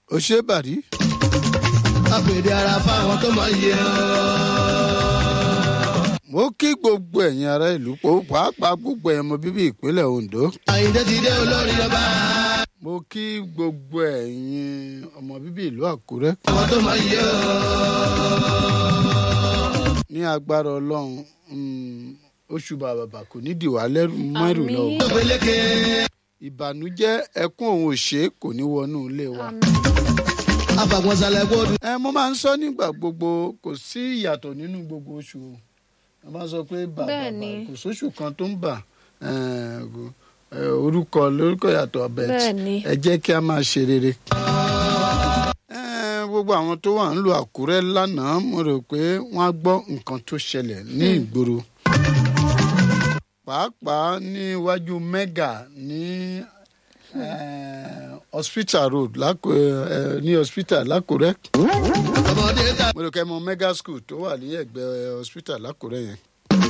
ó ṣe é bàrí. àpèdè ara fáwọn tó mọ iye ọ́. mo kí gbogbo ẹ̀yin ará ìlú pò pàápàá gbogbo ẹ̀yin ọmọ bíbí ìpínlẹ̀ ondo. àyíndé ti dé olórí ọba. mo kí gbogbo ẹ̀yin ọmọ bíbí ìlú àkúrẹ́. àwọn tó mọ iye ọ́. ní agbára ọlọ́run mm, oṣù bàbàbà kò ní dìwà lẹ́rù mẹ́rù lọ. Àmín. tó peléke. ìbànújẹ́ ẹkún òun òṣè kò ní wọnú ilé wa. afàgbọ̀nsalẹ̀ gbọ́dọ̀. ẹ mo máa ń sọ nígbà gbogbo kò sí ìyàtọ̀ nínú gbogbo oṣù o wọ́n máa ń sọ pé bàbà Bẹ́ẹ̀ni. kò sóṣù kan tó ń bà eh, kò- eh, orúkọ lórúkọ yàtọ̀ ọbẹ̀ Bẹ́ẹ̀ni. ẹ jẹ́ kí a máa ṣe rere. Eh, gbogbo àwọn tó wà ń lu àkúrẹ́ lánàá mo rò pé wọ́n á gbọ́ nǹkan tó ṣẹlẹ̀ ní ìgboro pàápàá ní iwájú mega ní eh, hospital road lákò eh, ní hospital lákòrẹ́ ọmọdé ta. mo rò kẹ́ mọ mega school tó wà ní ẹ̀gbẹ́ hospital lákòrẹ́ yẹn.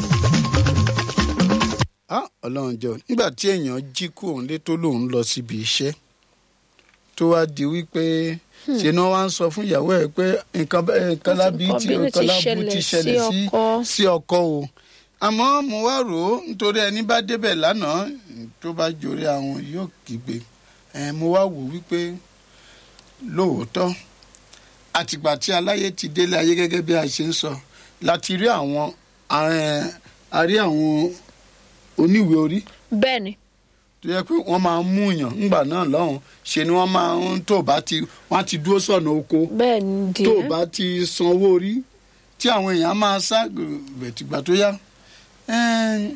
Ah, ọlọ́run jọ nígbà tí èèyàn jí kú òun lé tó lòun lọ síbi iṣẹ́ tó wá di wípé ṣe ni wọ́n wá ń sọ fún ìyàwó ẹ̀ pé nǹkan bẹ́ẹ̀ nǹkan lábí tí Nǹkan nǹkan ti lábú ti ṣẹlẹ̀ ṣẹlẹ̀ sí sí ọkọ. sí ọkọ o àmọ́ mo wá rò ó nítorí ẹni bá débẹ̀ lánàá tó bá jòrè àwọn yóò kígbe ẹ̀ mo wá wò wípé lóòótọ́ àtìgbà tí aláyé ti délé ayé gẹ́gẹ́ bí a ṣe ń sọ láti rí àwọn eh, a rí àwọn oníwèé orí bẹ́ẹ̀ ni tó yẹ pé wọ́n máa ń mú yàn ńgbà náà lọ́hùn ṣe ni wọ́n máa ń tó bá ti wọ́n á ti dúró sọ̀nà oko bẹ́ẹ̀ ni tó díẹ̀ bá ti sanwó orí tí àwọn èèyàn máa sá gbẹ̀tìgbà tó yá eh,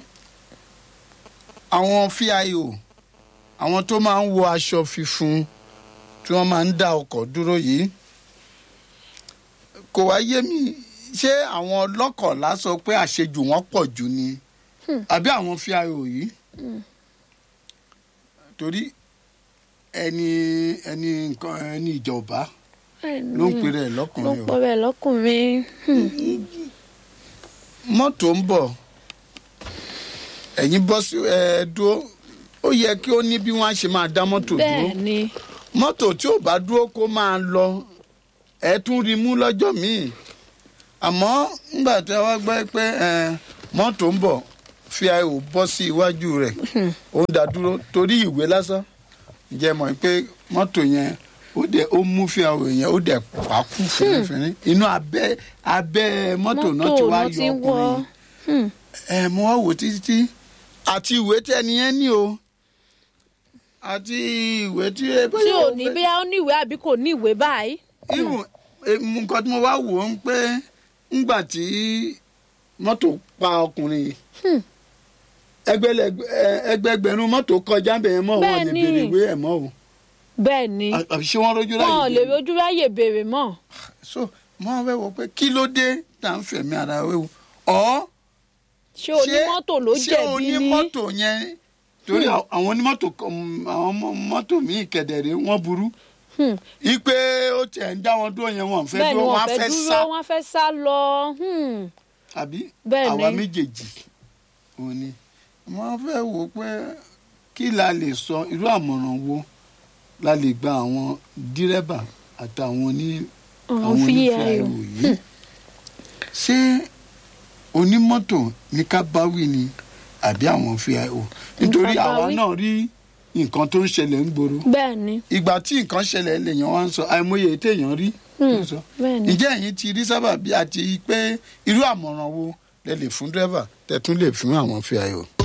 àwọn fíayò àwọn tó máa ń wọ aṣọ funfun tí wọ́n máa ń dá ọkọ̀ dúró yìí kò wá yé mi ṣé àwọn ọlọ́kọ̀ọ́lá sọ pé àṣejù wọn pọ̀ jù ni àbí àwọn fíayò yìí torí ẹni ẹni nǹkan ẹni ìjọba Bẹ́ẹ̀ ni. ló ń pèrè ẹ̀ ló lọ́kùnrin o pọ̀ bẹ́ẹ̀ lọ́kùnrin Hmm. mọ́tò ń bọ̀ ẹ̀yin bọ́ sí ẹ dúró ó yẹ kí ó ní bí wọ́n á ṣe máa dá mọ́tò dúró bẹ́ẹ̀ ni mọ́tò tí ò bá dúró kó máa lọ ẹ tún rí mú lọ́jọ́ míì àmọ́ ńgbà tí wọ́n gbọ́ pé ẹ, mọ́tò ń bọ̀ fi àìwò bọ́ sí iwájú rẹ̀ ó ń dá dúró torí ìwé lásán ǹjẹ́ mọ̀ pé mọ́tò yẹn ó dẹ̀ ó mú fi àìwò yẹn ó dẹ̀ pàkú fínnífínní inú abẹ́ abẹ́ mọ́tò náà ti wá náà yọ ti ń wọ́ ọkùnrin Hmm. ẹ mo wá wò títí tí àti ìwé tí ẹni yẹn ní o àti ìwé tí ẹ tí ò ní bí ó ní ìwé àbí kò ní ìwé báyìí irun nǹkan tí mo wá wò ó ń pé ńgbà tí mọ́tò pa ọkùnrin yìí Hmm. ẹgbẹ̀lẹ́gbẹ̀- ẹ- ẹgbẹgbẹ̀rún mọ́tò kọjá bẹ̀yẹn mọ́ wọn lè Bẹ́ẹ̀ni. béèrè ìwé ẹ̀ mọ́ o bẹ́ẹ̀ ni À- àbí ṣé wọ́n rójú wọn ò lè láyé rojú ráyè béèrè mọ́ so mo wá fẹ́ wọ pé kí ló dé tá à ń fẹ̀mí ara wéwu ọ̀ ṣé onímọ́tò ló ṣé jẹ̀bi ní onímọ́tò yẹn torí àwọn àwọn onímọ́tò kan- àwọn ọmọ- mọ́tò míì kẹ̀dẹ̀rẹ̀ wọ́n burú Hmm. ipe ó tiẹ̀ ń dá wọn dúró yẹn wọn fẹ́ bẹ́ẹ̀ ni dúró wọ́n wọn á fẹ́ fẹ́ dúró sá wọ́n fẹ́ sá lọ Hmm. àbí Bẹ́ẹ̀ àwa ni. méjèèjì òun ni wọ́n fẹ́ wò ó pé kí la lè sọ irú àmọ̀ràn wo la lè gba àwọn dírẹ́bà àtàwọn oní àwọn àwọn fi onífẹ́ ayò ayò yìí ṣé onímọ́tò ní ká báwí ni àbí àwọn fi ayò nítorí ká àwa báwí. náà rí nǹkan tó ń ṣẹlẹ̀ ń gbòòrò bẹ́ẹ̀ ni ìgbà tí nǹkan ṣẹlẹ̀ lèèyàn wá ń sọ àìmọye téèyàn rí ló ń sọ bẹ́ẹ̀ ni ǹjẹ́ ẹ̀yin ti rí sábà bí àti pé irú àmọ̀ràn wo lẹ lè fún dírẹ́bà tẹ̀tún lè fún àwọn fi ayò.